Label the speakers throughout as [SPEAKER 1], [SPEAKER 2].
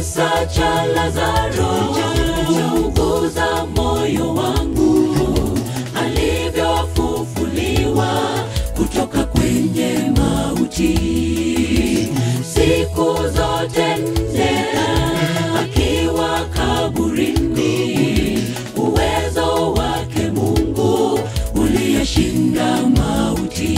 [SPEAKER 1] kisa cha Lazaro chauguza moyo wangu, alivyofufuliwa kutoka kwenye mauti, siku zote nne akiwa kaburini, uwezo wake Mungu uliyeshinda mauti.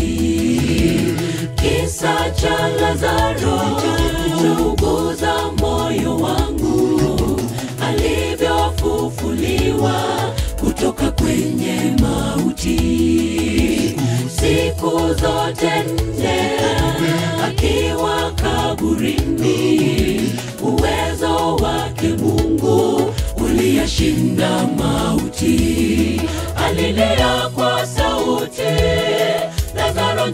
[SPEAKER 1] Kisa cha Lazaro chauguza moyo wangu, alivyofufuliwa kutoka kwenye mauti, siku zote nne akiwa kaburini, uwezo wake Mungu uliyashinda mauti. Alilia kwa sauti, Lazaro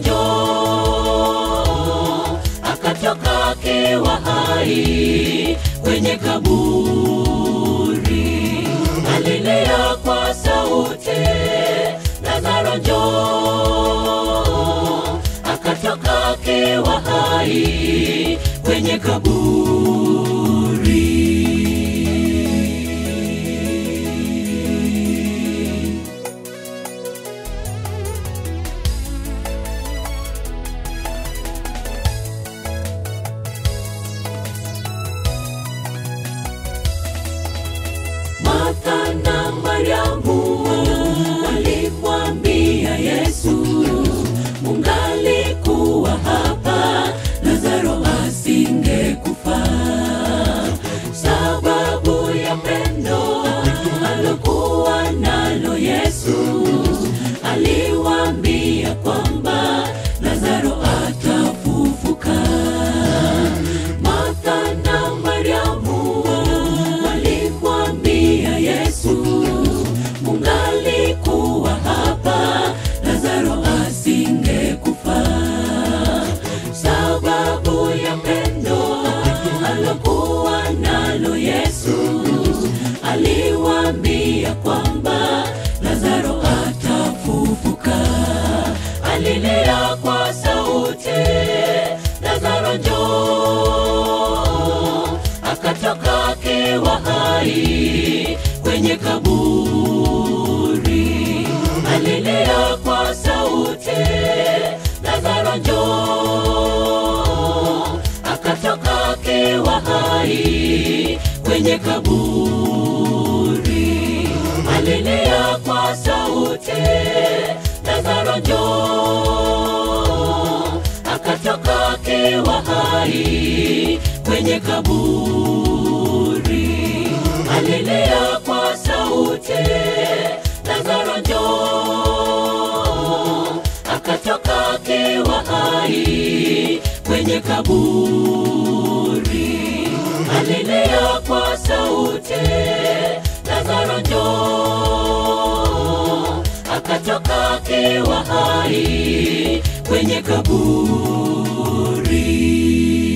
[SPEAKER 1] njoo, akatoka akiwa hai kwenye kaburi. Alilia kwa sauti, Lazaro njoo, akatoka akiwa hai kwenye kaburi. Martha na Mariamu walimwambia Yesu, mungalikuwa hapa, Lazaro asingekufa. Sababu ya pendo alokuwa nalo Yesu, aliwaambia kwamba Lazaro atafufuka. Martha na Mariamu walimwambia Yesu, mungalikuwa hapa, Lazaro asingekufa. Sababu ya pendo alokuwa nalo Yesu, aliwaambia kwamba Lazaro atafufuka. Alilia kwa sauti, Lazaro njoo, akatoka akiwa hai kwenye kaburi. Alilia kwa sauti, Lazaro njoo, akatoka akiwa hai kwenye kaburi. Alilia kwa sauti, Lazaro njoo, akatoka akiwa hai kwenye kaburi. Alilia kwa sauti, Lazaro njoo, akatoka akiwa hai kwenye kaburi. Alilia kwa sauti, Lazaro njoo, akatoka akiwa hai kwenye kaburi.